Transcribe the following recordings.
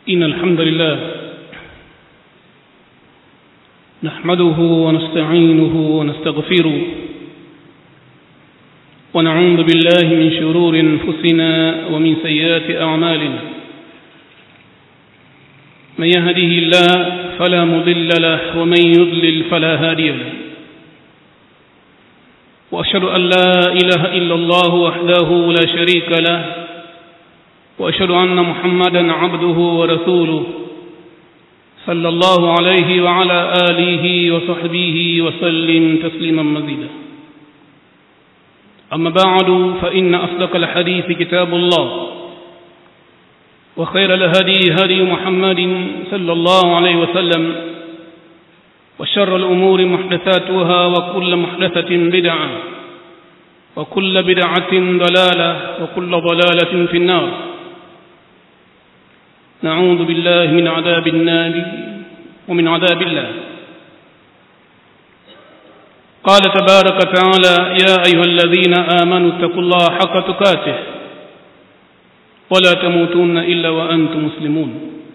إن الحمد لله نحمده ونستعينه ونستغفره ونعوذ بالله من شرور انفسنا ومن سيئات اعمالنا من يهده الله فلا مضل له ومن يضلل فلا هادي له واشهد ان لا اله الا الله وحده لا شريك له واشهد ان محمدا عبده ورسوله صلى الله عليه وعلى اله وصحبه وسلم تسليما مزيدا أما بعد فإن أصدق الحديث كتاب الله وخير الهدي هدي محمد صلى الله عليه وسلم وشر الأمور محدثاتها وكل محدثة بدعة وكل بدعة ضلالة وكل ضلالة في النار نعوذ بالله من عذاب النار ومن عذاب الله قال تبارك وتعالى يا أيها الذين آمنوا اتقوا الله حق تقاته ولا تموتون إلا وأنتم مسلمون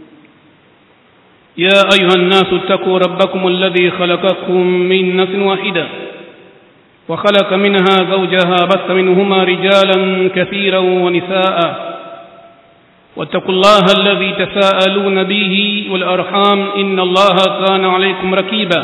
يا أيها الناس اتقوا ربكم الذي خلقكم من نفس واحدة وخلق منها زوجها بث منهما رجالا كثيرا ونساء واتقوا الله الذي تساءلون به والأرحام إن الله كان عليكم ركيبا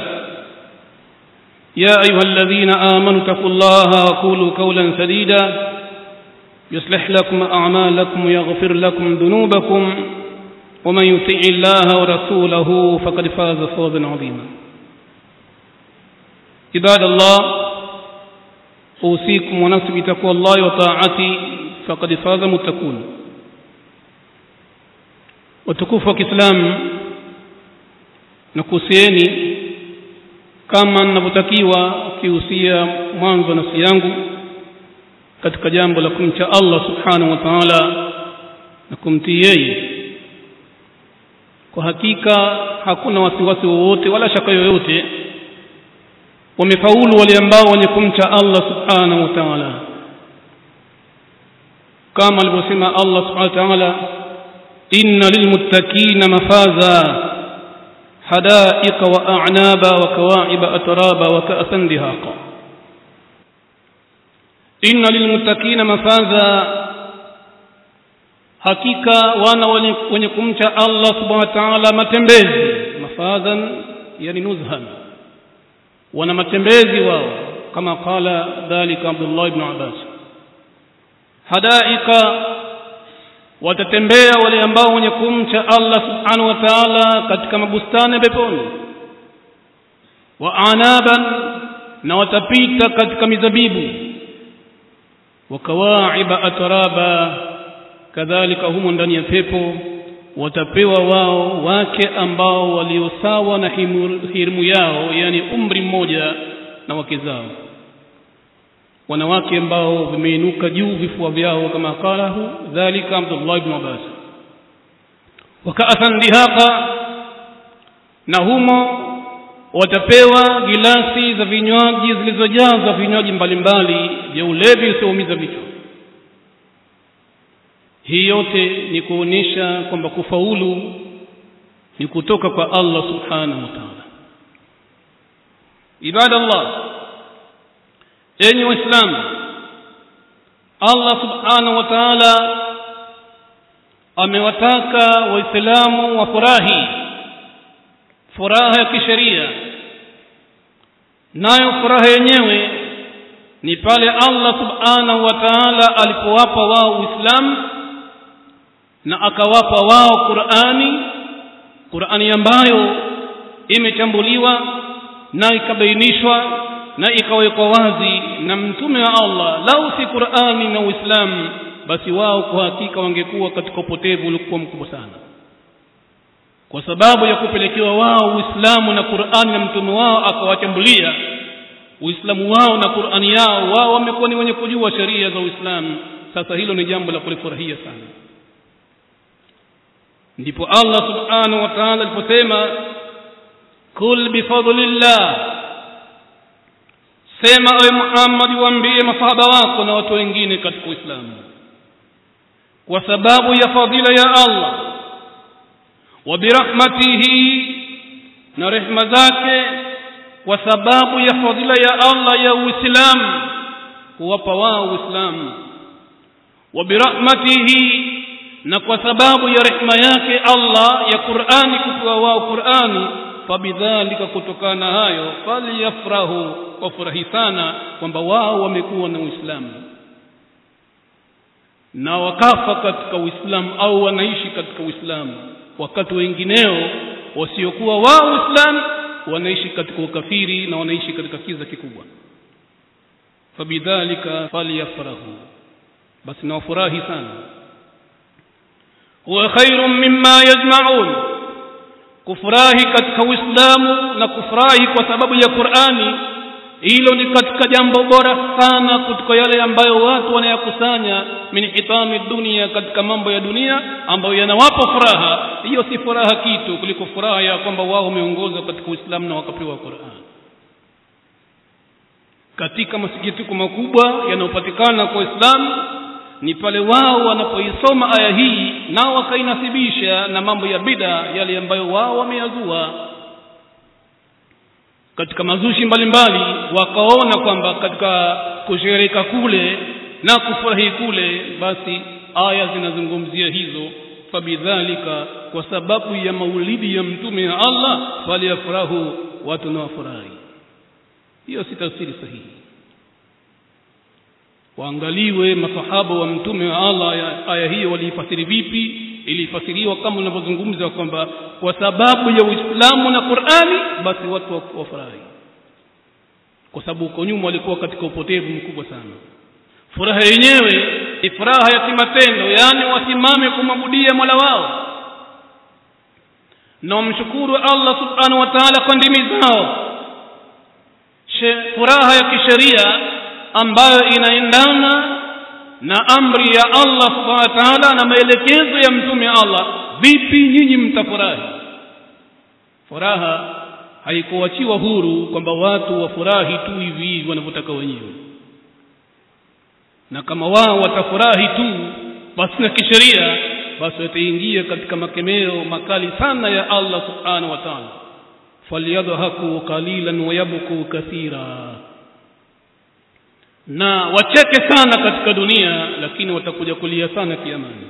يا أيها الذين آمنوا اتقوا الله وقولوا قولا سديدا يصلح لكم أعمالكم ويغفر لكم ذنوبكم ومن يطع الله ورسوله فقد فاز فوزا عظيما عباد الله أوصيكم ونفسي بتقوى الله وطاعته فقد فاز متقون وتكوف كإسلام نكوسيني kama ninavyotakiwa kihusia mwanzo nafsi yangu katika jambo la kumcha Allah subhanahu wa ta'ala na kumtii yeye kwa hakika hakuna wasiwasi wowote wala shaka yoyote wamefaulu wale ambao wenye kumcha Allah subhanahu wa ta'ala kama alivyosema Allah subhanahu wa ta'ala inna lilmuttaqina mafaza حدائق وأعنابا وكواعب أترابا وكأسا دهاقا إن للمتقين مفازا hakika wana wenye kumcha Allah subhanahu wa ta'ala matembezi mafadhan yani nuzhan wana matembezi wao kama qala dhalika Abdullah ibn Abbas hadaika watatembea wale ambao wenye kumcha Allah subhanahu wa ta'ala katika mabustani peponi wa anaban na watapita katika mizabibu wa kawaiba atraba kadhalika humo ndani ya pepo watapewa wao wake ambao waliosawa na hirimu yao yani umri mmoja na wake zao wanawake ambao vimeinuka juu vifua vyao kama qalahu dhalika Abdullah ibn Abbas wakaasan dihaqa na humo watapewa gilasi za vinywaji zilizojazwa vinywaji mbalimbali vya ulevi usioumiza vichwa hii yote ni kuonyesha kwamba kufaulu ni kutoka kwa Allah subhanahu wa ta'ala ibadallah enyi waislamu Allah subhanahu wa ta'ala amewataka waislamu wafurahi furaha ya kisheria nayo furaha yenyewe ni pale Allah subhanahu wa ta'ala alipowapa wao Uislamu na akawapa wao Qur'ani Qur'ani ambayo imechambuliwa na ikabainishwa na ikawekwa wazi na mtume wa Allah lau si Qur'ani na Uislamu basi wao kwa hakika wangekuwa katika upotevu uliokuwa mkubwa sana kwa sababu ya kupelekewa wao Uislamu na Qur'ani na mtume wao akawachambulia Uislamu wao na Qur'ani yao wao wamekuwa ni wenye kujua sheria za Uislamu sasa hilo ni jambo la kulifurahia sana ndipo Allah subhanahu wa ta'ala aliposema kul bifadlillah sema ewe Muhammad waambie masahaba wako na watu wengine katika Uislamu kwa sababu ya fadhila ya Allah wa birahmatihi na rehma zake kwa sababu ya fadhila ya Allah ya Uislamu kuwapa wao Uislamu wa birahmatihi na kwa sababu ya rehma yake Allah ya Qur'ani kutoa wao Qur'ani fabidhalika kutokana hayo falyafrahu wafurahi sana kwamba wao wamekuwa na Uislamu na wakafa katika Uislamu au wanaishi katika Uislamu wakati wengineo wasiokuwa wao Uislamu wanaishi katika ukafiri na wanaishi katika kiza kikubwa fabidhalika falyafrahu basi na wafurahi sana huwa khairun mimma yajma'un kufurahi katika Uislamu na kufurahi kwa sababu ya Qur'ani hilo ni katika jambo bora sana kutoka yale ambayo watu wanayakusanya min hitami dunia katika mambo ya dunia ambayo yanawapa furaha hiyo si furaha kitu kuliko furaha ya kwamba wao wameongozwa katika Uislamu na wakapewa Qur'an katika masikitiko makubwa yanayopatikana kwa Uislamu ni pale wao wanapoisoma aya hii nao wakainasibisha na mambo ya bida yale ambayo wao wameyazua katika mazushi mbalimbali wakaona kwamba katika kushereka kule na kufurahi kule basi aya zinazungumzia hizo fabidhalika kwa sababu ya maulidi ya mtume wa Allah faliyafurahu watu na wafurahi hiyo si tafsiri sahihi waangaliwe masahaba wa mtume wa Allah aya, aya hiyo waliifasiri vipi ilifasiriwa kama unavyozungumza kwamba kwa sababu ya Uislamu na Qur'ani basi watu wafurahi kwa sababu huko nyuma walikuwa katika upotevu mkubwa sana furaha yenyewe ni furaha ya kimatendo yaani wasimame kumwabudia Mola wao na wamshukuru Allah subhanahu wa ta'ala kwa ndimi zao furaha ya kisheria ambayo inaendana na amri ya Allah subhanahu wa ta'ala na maelekezo ya mtume Allah vipi nyinyi mtafurahi furaha haikuachiwa huru kwamba watu wafurahi tu hivi hivi wanavyotaka wenyewe na kama wao watafurahi tu basi na kisheria basi wataingia katika makemeo makali sana ya Allah subhanahu wa ta'ala falyadhaku qalilan wa yabku kathira na wacheke sana katika dunia lakini watakuja kulia sana kiamani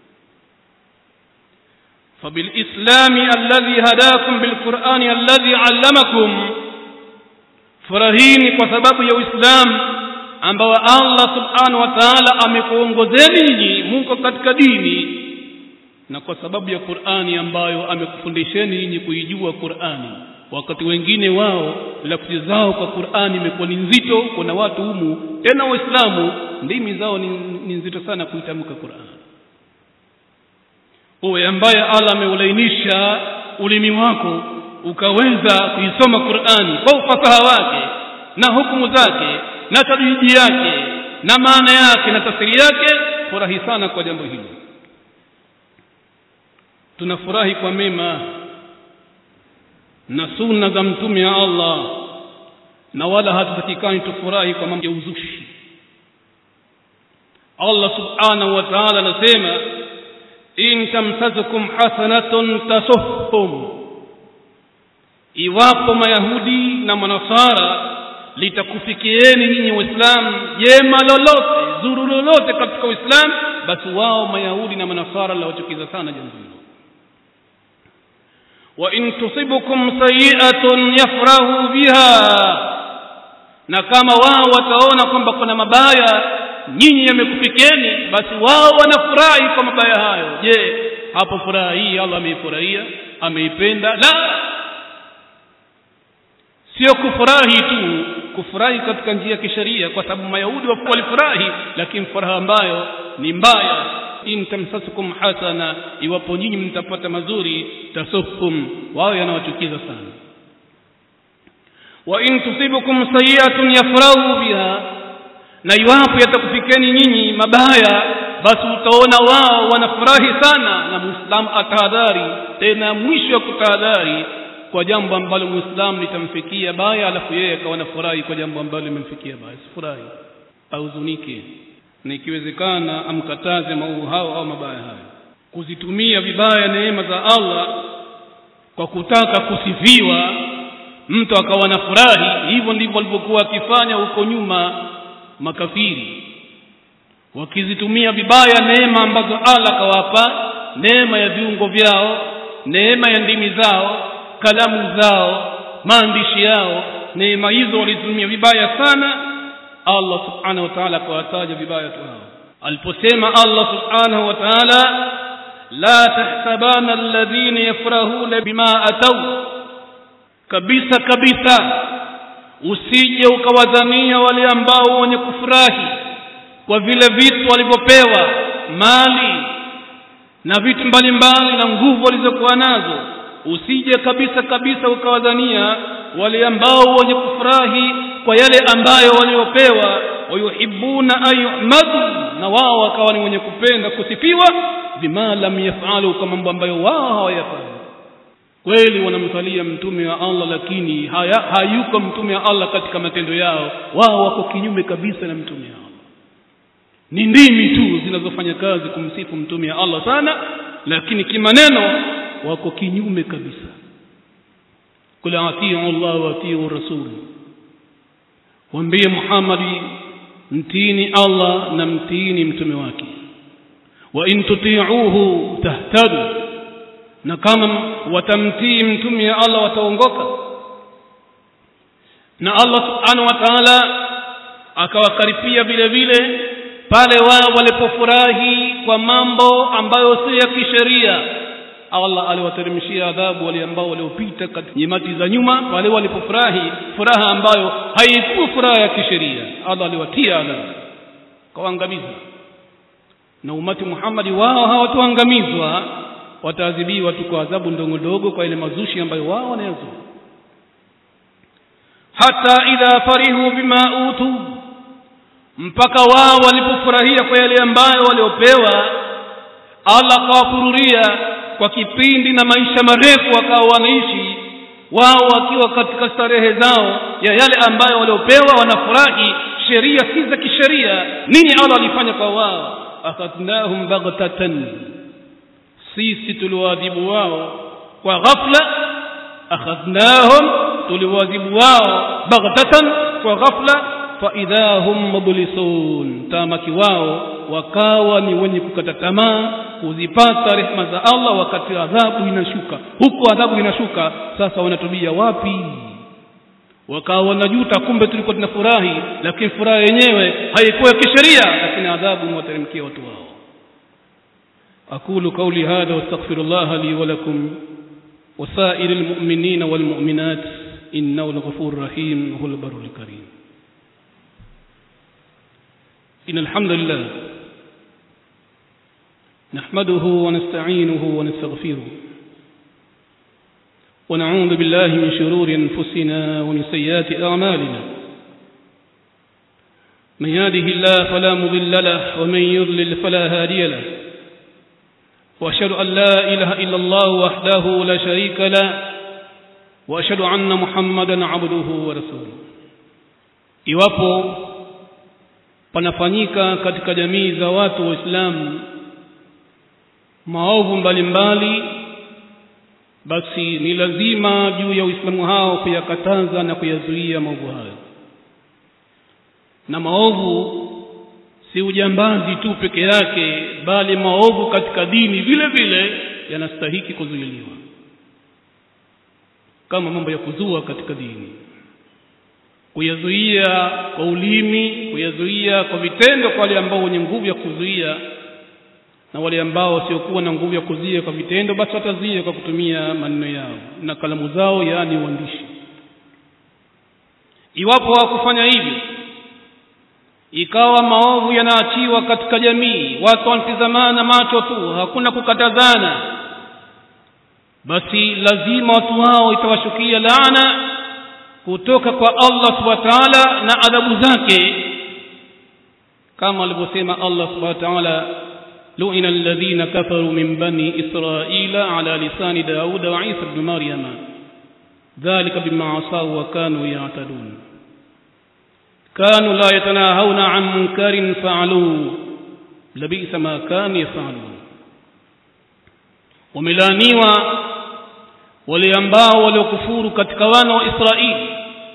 فبالإسلام الذي هداكم بالقرآن الذي علمكم فرهيني kwa sababu ya Uislamu ambao Allah subhanahu wa ta'ala amekuongozeni nyinyi mko katika dini na kwa sababu ya Qur'ani ambayo amekufundisheni nyinyi kuijua Qur'ani wakati wengine wao lafzi zao kwa Qur'ani imekuwa ni nzito kuna watu humu tena waislamu ndimi zao ni, ni nzito sana kuitamka Qur'an uwe ambaye Allah ameulainisha ulimi wako ukaweza kuisoma Qur'ani kwa ufasaha wake na hukumu zake na tadwiji yake na maana yake na tafsiri yake furahi sana kwa jambo hilo tunafurahi kwa mema na sunna za mtume wa Allah na wala hatutakikani tufurahi kwa mambo ya uzushi Allah subhanahu wa ta'ala anasema in tamsazukum hasanatun tasuhhum iwapo mayahudi na manasara litakufikieni nyinyi waislamu jema lolote zuru lolote katika uislamu basi wao mayahudi na manasara lawachukiza sana jambo hilo wa in tusibukum sayi'atun yafrahu biha na kama wao wataona kwamba kuna mabaya nyinyi yamekufikeni basi wao wanafurahi kwa mabaya hayo je hapo furaha hii Allah ameifurahia ameipenda la sio kufurahi tu kufurahi katika njia ya kisheria kwa sababu mayahudi walifurahi lakini furaha ambayo ni mbaya in tamsasukum hasana iwapo nyinyi mtapata mazuri tasukum wao yanawachukiza sana wa in tusibukum sayi'atun yafrahu biha na iwapo yatakufikeni nyinyi mabaya basi utaona wao wanafurahi sana na muislamu atahadhari tena mwisho wa kutahadhari kwa jambo ambalo muislamu litamfikia baya alafu yeye akawa nafurahi kwa jambo ambalo limemfikia baya sifurahi ahuzunike na ikiwezekana amkataze maovu hao au mabaya hayo kuzitumia vibaya neema za Allah kwa kutaka kusifiwa mtu akawa na furahi hivyo ndivyo walivyokuwa wakifanya huko nyuma makafiri wakizitumia vibaya neema ambazo Allah kawapa neema ya viungo vyao neema ya ndimi zao kalamu zao maandishi yao neema hizo walizitumia vibaya sana Allah subhanahu wa ta'ala akawataja vibaya tu hao aliposema Allah subhanahu wa ta'ala la tahsabana alladhina yafrahuna bima atau kabisa kabisa usije ukawadhania wale ambao wenye kufurahi kwa vile vitu walivyopewa mali na vitu mbalimbali na nguvu walizokuwa nazo usije kabisa kabisa ukawadhania wale ambao wenye kufurahi kwa yale ambayo waliopewa wayuhibuna an yuhmadu na wao wakawa ni wenye kupenda kusifiwa bima lam yafalu kwa mambo ambayo wao hawayafanya kweli wanamsalia mtume wa Allah lakini haya, hayuko mtume wa Allah katika matendo yao wao wako kinyume kabisa na mtume wa Allah ni ndimi tu zinazofanya kazi kumsifu mtume wa Allah sana lakini kimaneno wako kinyume kabisa kul atiu Allah wa atiu rasul waambie Muhammadi mtini Allah na mtini mtume wake wa in tuti'uhu tahtadu na kama watamtii mtume wa Allah wataongoka na Allah subhanahu wa ta'ala akawakaripia vile vile pale wao walipofurahi kwa mambo ambayo si ya kisheria Allah aliwateremshia adhabu wale ambao waliopita katika nyimati za nyuma wale walipofurahi furaha ambayo haikuwa furaha ya kisheria Allah aliwatia adhabu kawaangamiza na umati Muhammadi wao hawatoangamizwa wataadhibiwa tu kwa adhabu ndogo ndogo kwa ile mazushi ambayo wao wanayazua hata idha farihu bima utu mpaka wao walipofurahia kwa yale ambayo waliopewa Allah akawafururia kwa kipindi na maisha marefu wakawa wanaishi wao wakiwa katika starehe zao ya yale ambayo waliopewa wanafurahi sheria si za kisheria nini Allah alifanya kwa wao akhadnahum baghtatan sisi tuliwaadhibu wao kwa ghafla akhadnahum tuliwaadhibu wao baghtatan kwa ghafla fa idahum mublisun tamaki wao wakawa ni wenye kukata tamaa kuzipata rehema za Allah wakati adhabu inashuka huko adhabu inashuka sasa wanatubia wapi wakawa wanajuta kumbe tulikuwa tunafurahi lakini furaha yenyewe haikuwa kisheria lakini adhabu imewateremkia watu wao أقول قولي هذا واستغفر الله لي ولكم وسائر المؤمنين والمؤمنات إنه الغفور الرحيم وهو البر الكريم إن الحمد لله نحمده ونستعينه ونستغفره ونعوذ بالله من شرور أنفسنا ومن سيئات أعمالنا من يهده الله فلا مضل له ومن يضلل فلا هادي له وأشهد أن لا إله إلا الله وحده لا شريك له وأشهد أن محمدا عبده ورسوله iwapo panafanyika katika jamii za watu waislamu maovu mbalimbali basi ni lazima juu ya uislamu hao kuyakataza na kuyazuia maovu hayo na maovu si ujambazi tu peke yake bali maovu katika dini vile vile yanastahiki kuzuiliwa kama mambo ya kuzua katika dini kuyazuia kwa ulimi kuyazuia kwa vitendo kwa wale ambao wenye nguvu ya kuzuia na wale ambao wasiokuwa na nguvu ya kuzuia kwa vitendo basi watazuia kwa kutumia maneno yao na kalamu zao yaani uandishi iwapo hawakufanya hivyo ikawa maovu yanaachiwa katika jamii watu wanatizamana macho tu hakuna kukatazana basi lazima watu hao itawashukia laana kutoka kwa Allah subhanahu wa ta'ala na adhabu zake kama alivyosema Allah subhanahu wa ta'ala lu'ina alladhina kafaru min bani israila ala lisani dauda wa isa ibn maryama dhalika bima asaw wa kanu ya'tadun كانوا لا يتناهون عن منكر فعلوه لبئس ما كانوا يفعلون وملانيوا wale ambao waliokufuru katika wana wa Israeli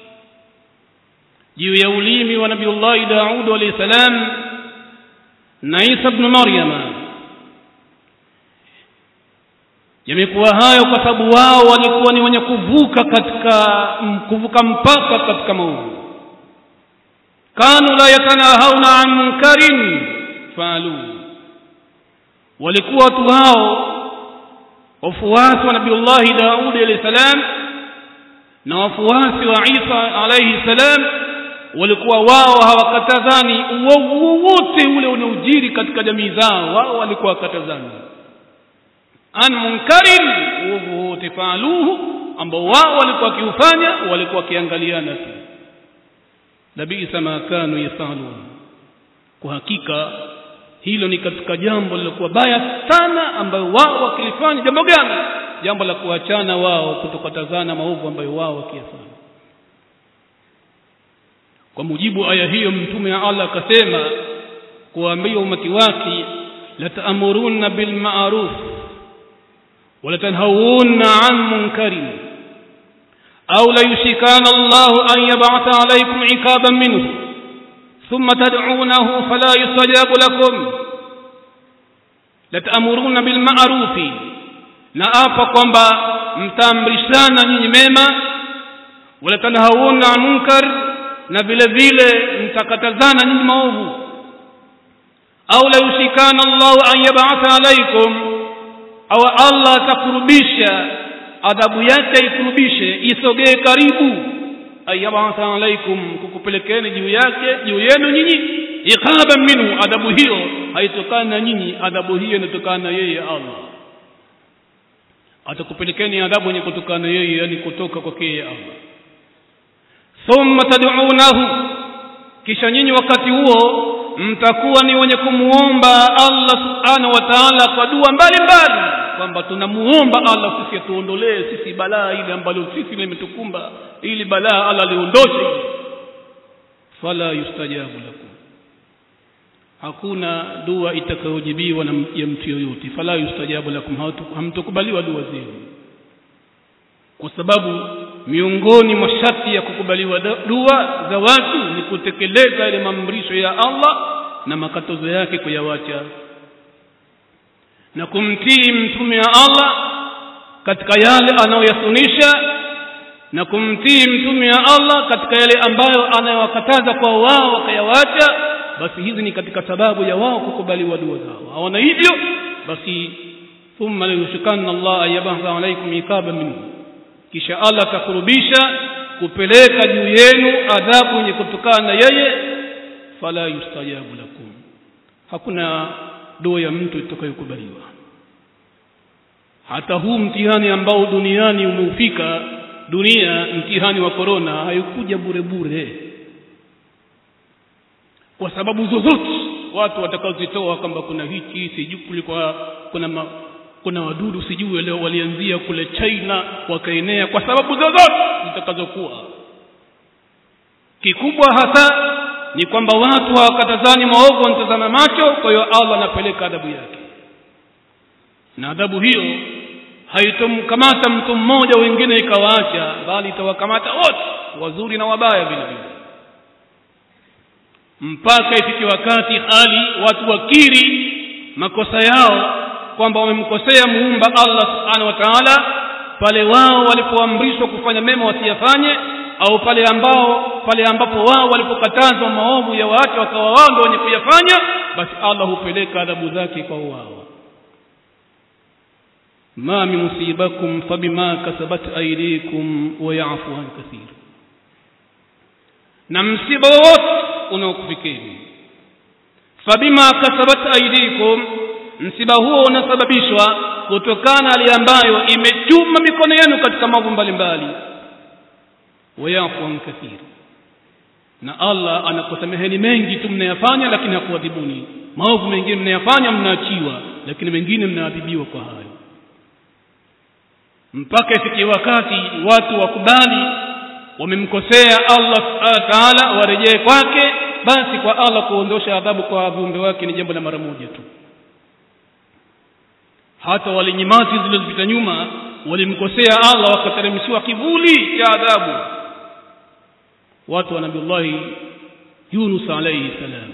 juu ya ulimi wa Nabiullahi Daud alayhi salam na Isa ibn Maryama yamekuwa hayo kwa sababu wao walikuwa ni wenye kuvuka katika kuvuka mpaka katika maovu kanu la yatanahawna an munkarin faalu walikuwa watu hao wafuasi wa nabiullahi daudi alayhi salam na wafuasi wa isa alayhi salam walikuwa wao hawakatazani uovu wote ule unaojiri katika jamii zao wao walikuwa wakatazani an munkarin uovu wote faaluhu ambao wao walikuwa wakiufanya walikuwa wakiangaliana tu labisa ma kanu yasalun kwa hakika hilo ni katika jambo lilokuwa baya sana ambayo wao wakilifanya jambo gani jambo la kuachana wao kutokatazana maovu ambayo wao wakiyafanya kwa mujibu aya hiyo mtume wa Allah akasema kuambia umati wake lataamuruna bilma'ruf wala tanhawuna an munkarin au la yushikana Allah an yab'atha alaykum ikaban minhu thumma tad'unahu fala yustajabu lakum lataamuruna bilma'rufi na hapa kwamba mtaamrishana nyinyi mema wala tanhawuna an munkar na vile vile mtakatazana nyinyi maovu au la yushikana Allah an yab'atha alaykum au Allah atakurubisha adhabu yake ikurubishe isogee karibu ayab'atha alaykum kukupelekeni juu yake juu yenu nyinyi iqaban minhu adhabu hiyo haitokana na nyinyi adhabu hiyo inatokana na yeye Allah atakupelekeni adhabu yenye kutokana na yeye yani kutoka kwake yeye Allah thumma tad'unahu kisha nyinyi wakati huo mtakuwa ni wenye kumuomba Allah subhanahu wa ta'ala kwa dua mbalimbali kwamba tunamuomba Allah sisi atuondolee sisi balaa ile ambalo sisi limetukumba ili balaa Allah liondoshe fala yustajabu lakum hakuna dua itakayojibiwa na ya mtu yoyote fala yustajabu lakum hamtukubaliwa dua zenu kwa sababu miongoni mwa sharti ya kukubaliwa dua za watu ni kutekeleza ile maamrisho ya Allah na makatazo yake kuyawacha na kumtii mtume wa Allah katika yale anayoyasunisha na kumtii mtume wa Allah katika yale ambayo anayowakataza kwa wao wakayawacha basi hizi ni katika sababu ya wao kukubaliwa dua zao hawana hivyo basi thumma la yushikanna Allah ayabaha alaykum ikaba minhu kisha Allah atakurubisha kupeleka juu yenu adhabu yenye kutokana na yeye fala yustajabu lakum hakuna dua ya mtu itakayokubaliwa hata huu mtihani ambao duniani umeufika dunia mtihani wa korona haikuja bure bure kwa sababu zozote watu watakaozitoa kwamba kuna hiki sijui kulikuwa kuna ma, kuna wadudu sijui leo walianzia kule China wakaenea kwa sababu zozote zitakazokuwa kikubwa hasa ni kwamba watu hawakatazani maovu wanatazama macho kwa hiyo Allah anapeleka adhabu yake na adhabu hiyo haitomkamata mtu mmoja wengine ikawaacha bali itawakamata wote wazuri na wabaya vile vile mpaka ifike wakati hali watu wakiri makosa yao kwamba wamemkosea muumba Allah subhanahu wa ta'ala pale wao walipoamrishwa kufanya mema wasiyafanye au pale ambao pale ambapo wao walipokatazwa maovu ya waache wakawa wao ndio wenye kuyafanya basi Allah hupeleka adhabu zake kwa wao ma min musibakum fabima kasabat aydikum wa ya'fu an kathir na msiba wote unaokufikeni fabima kasabat aydikum msiba huo unasababishwa kutokana hali ambayo imechuma mikono yenu katika mambo mbalimbali wayafu an kathir na Allah anakusameheni mengi tu mnayafanya lakini hakuadhibuni maovu mengine mnayafanya mnaachiwa lakini mengine mnaadhibiwa kwa hayo mpaka ifikie wakati watu wakubali wamemkosea Allah subhanahu wa ta'ala warejee kwake basi kwa Allah kuondosha adhabu kwa viumbe wake ni jambo la mara moja tu hata wale nyimati zilizopita nyuma walimkosea Allah wakateremshiwa kivuli cha adhabu watu wa nabiullahi Yunus alayhi salam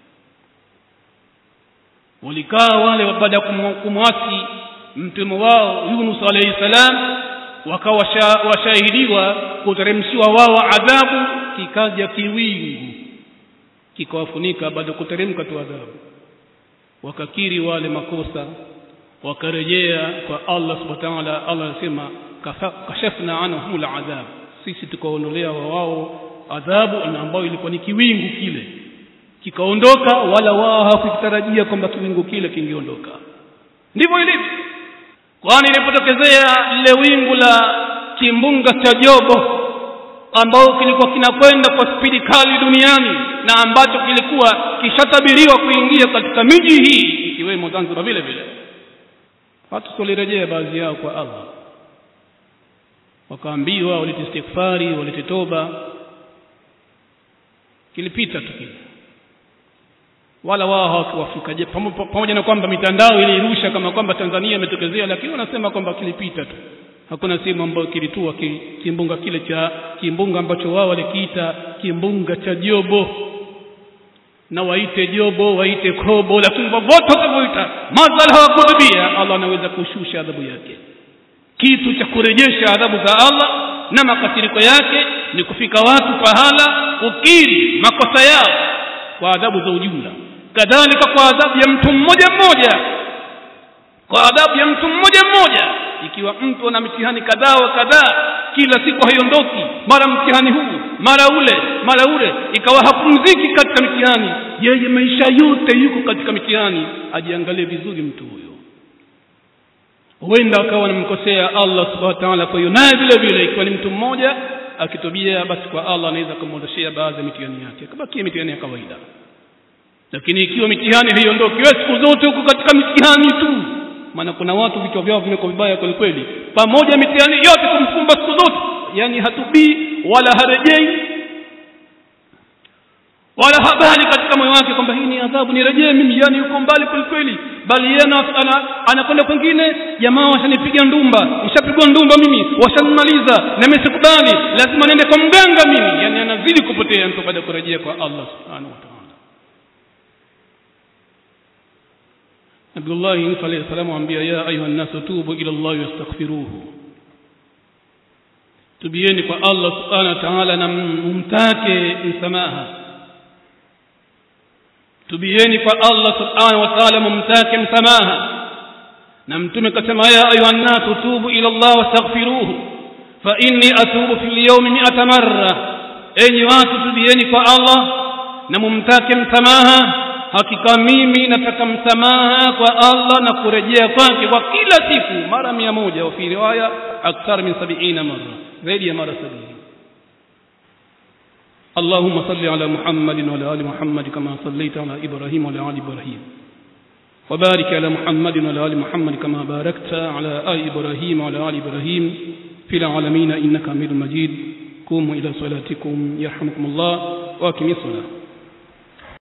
walikaa wale baada ya kumwasi mtume wao Yunus alayhi salam wakawa washahidiwa kuteremshiwa wao adhabu kikaja kiwingu kikawafunika baada ya kuteremka tu adhabu wakakiri wale makosa wakarejea kwa Allah subhanahu wa ta'ala Allah anasema kashafna anhum al'adhab sisi tukaondolea wao adhabu ambayo ilikuwa ni kiwingu kile kikaondoka wala wao hawakutarajia kwamba kiwingu kile kingeondoka ndivyo ilivyo kwani ilipotokezea lile wingu la kimbunga cha jobo ambao kilikuwa kinakwenda kwa spidi kali duniani na ambacho kilikuwa kishatabiriwa kuingia katika miji hii ikiwemo Zanzibar vile vile watu walirejea baadhi yao kwa Allah wakaambiwa walete istighfari walete toba kilipita tu kile wala wao hawakuwafika je pamoja na kwamba mitandao ilirusha kama kwamba Tanzania imetokezea lakini wanasema kwamba kilipita tu hakuna sehemu ambayo kilitua kimbunga kile cha kimbunga ambacho wao walikiita kimbunga cha jobo na waite jobo waite kobo lakini wote wakavyoita madhal hawakutubia Allah anaweza kushusha adhabu yake kitu cha kurejesha adhabu za Allah na makasiriko yake ni kufika watu pahala ukiri makosa yao kwa adhabu za ujumla kadhalika kwa adhabu ya mtu mmoja mmoja kwa adhabu ya mtu mmoja mmoja ikiwa mtu ana mitihani kadhaa wa kadhaa kila siku haiondoki mara mtihani huu mara ule mara ule ikawa hapumziki katika mitihani yeye maisha yote yuko katika mitihani ajiangalie vizuri mtu huyo huenda akawa anamkosea Allah subhanahu wa ta'ala kwa hiyo naye vile vile ikiwa ni mtu mmoja akitubia basi kwa Allah anaweza kumwondoshea baadhi ya mitihani yake akabakia mitihani ya kawaida lakini ikiwa mitihani haiondoki wewe siku zote huko katika mitihani tu maana kuna watu vichwa vyao vimekuwa vibaya kweli kweli pamoja mitihani yote kumfumba siku zote yani hatubii wala harejei wala habari katika moyo wake kwamba hii ni adhabu nirejee mimi yani yuko mbali kweli kweli bali yeye anakwenda kwingine jamaa washanipiga ndumba nishapigwa ndumba mimi washanimaliza na mimi sikubali lazima niende kwa mganga mimi yani anazidi kupotea mtu baada ya kurejea kwa Allah subhanahu wa ta'ala Abdullah Yunus alayhi salam amwambia ya ayuha nasu tubu ila Allah wastaghfiruhu tubieni kwa Allah subhanahu wa ta'ala na mumtake msamaha tubieni kwa Allah subhanahu wa ta'ala mumtake msamaha na mtume kasema ya ayuha nasu tubu ila Allah wastaghfiruhu fa inni atubu fil yawmi mi'ata marra enyi watu tubieni kwa Allah na mumtake msamaha hakika mimi nataka msamaha kwa Allah na kurejea kwake kwa kila siku mara mia moja fi riwaya akthar min sabiina mara zaidi ya mara sabini اللهم صل على محمد وعلى ال محمد كما صليت على ابراهيم وعلى ال ابراهيم وبارك على محمد وعلى ال محمد كما باركت على ال ابراهيم وعلى ال ابراهيم في العالمين انك حميد مجيد قوموا الى صلاتكم يرحمكم الله واقيموا الصلاه